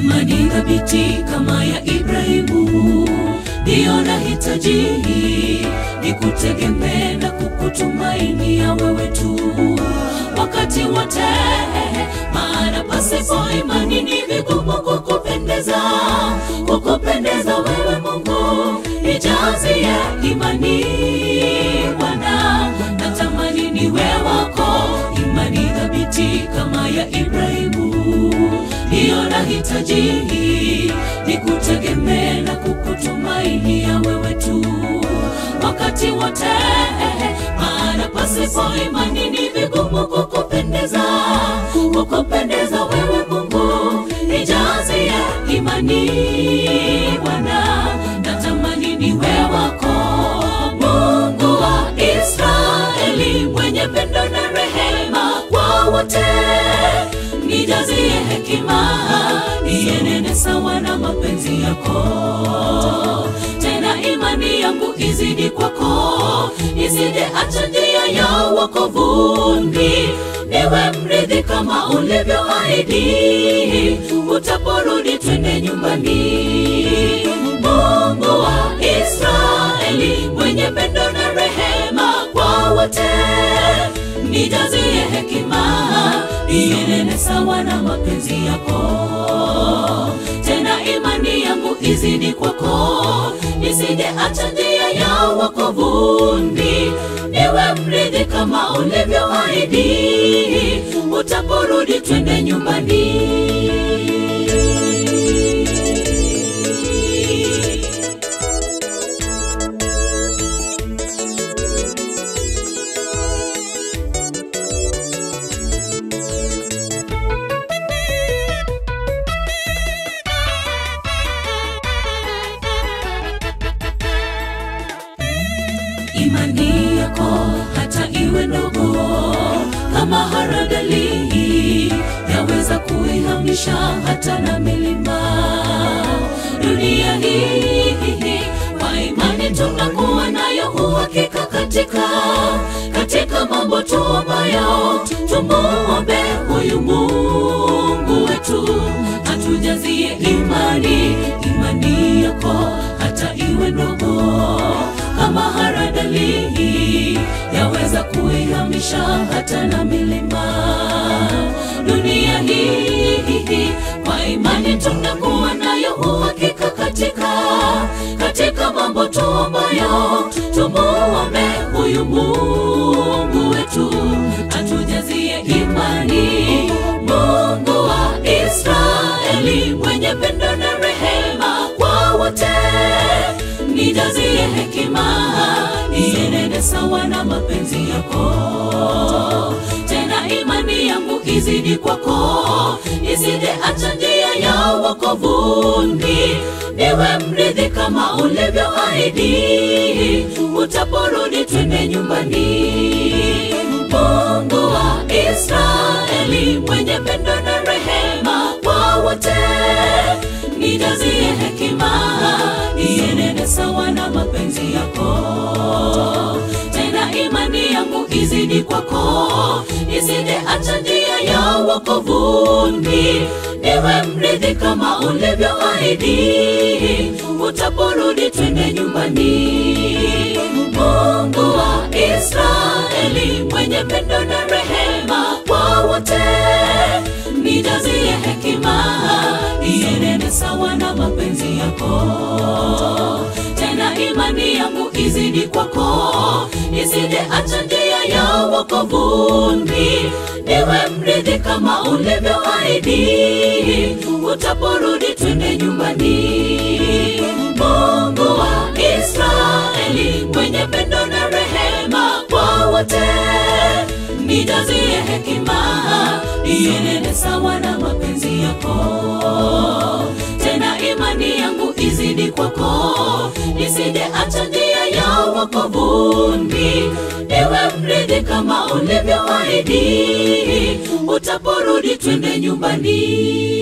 imani thabiti kama ya Ibrahimu, ndiyo nahitaji ni kutegemea na kukutumainia wewe tu wakati wote, maana pasipo imani ni vigumu kukupendeza, kukupendeza wewe Mungu, nijazie imani Bwana, natamani niwe wako, imani thabiti kama ya Ibrahimu, ndiyo nahitaji ni kutegemea na kukutumainia wewe tu wakati wote, maana pasipo imani ni vigumu kukupendeza, kukupendeza wewe Mungu, nijazie imani Bwana, natamani niwe wako, Mungu wa Israeli, mwenye pendo na rehema kwa wote, nijazie hekima, nienene sawa na mapenzi yako tena imani yangu izidi kwako, isije acha njia ya wokovuni, niwe mrithi kama ulivyoahidi, utaporudi twende nyumbani. Mungu wa Israeli, mwenye pendo na rehema kwa wote, nijazie hekima, nienene sawa na mapenzi yako tena imani yangu izidi kwako, nisije acha njia ya wokovuni, niwe mrithi kama ulivyoahidi, utaporudi twende nyumbani. imani yako hata iwe ndogo kama haradali yaweza kuihamisha hata na milima dunia hii kwa imani tunakuwa nayo uhakika katika katika mambo tuombayo tumuombe huyu mungu wetu atujazie imani imani yako hata iwe ndogo kama haradali yaweza kuihamisha hata na milima dunia hii kwa imani tunakuwa nayo uhakika katika katika mambo tuombayo tumuombe huyu mungu wetu atujazie imani mungu wa israeli mwenye pendo na rehema kwa wote nijazie hekima, nienende sawa na mapenzi yako. Tena imani yangu izidi kwako, isije acha njia ya wokovuni, niwe mrithi kama ulivyoahidi, utaporudi twende nyumbani. Mungu wa Israeli, mwenye pendo na rehema kwa wote, nijazie hekima nienende sawa na mapenzi yako. Tena imani yangu izidi kwako, isije acha njia ya wokovuni, niwe mrithi kama ulivyoahidi, utaporudi twende nyumbani. Mungu wa Israeli, mwenye pendo na rehema kwa wote, nijazie hekima, nienende sawa na mapenzi yako. Tena imani yangu izidi kwako, isije acha njia ya wokovuni, niwe mrithi kama ulivyoahidi, utaporudi twende nyumbani. Mungu wa Israeli, mwenye pendo na rehema kwa wote, nijazie hekima, nienende sawa na mapenzi yako. Tena imani yangu izidi kwako, nisije acha njia ya wokovuni, niwe mrithi kama ulivyoahidi, utaporudi twende nyumbani.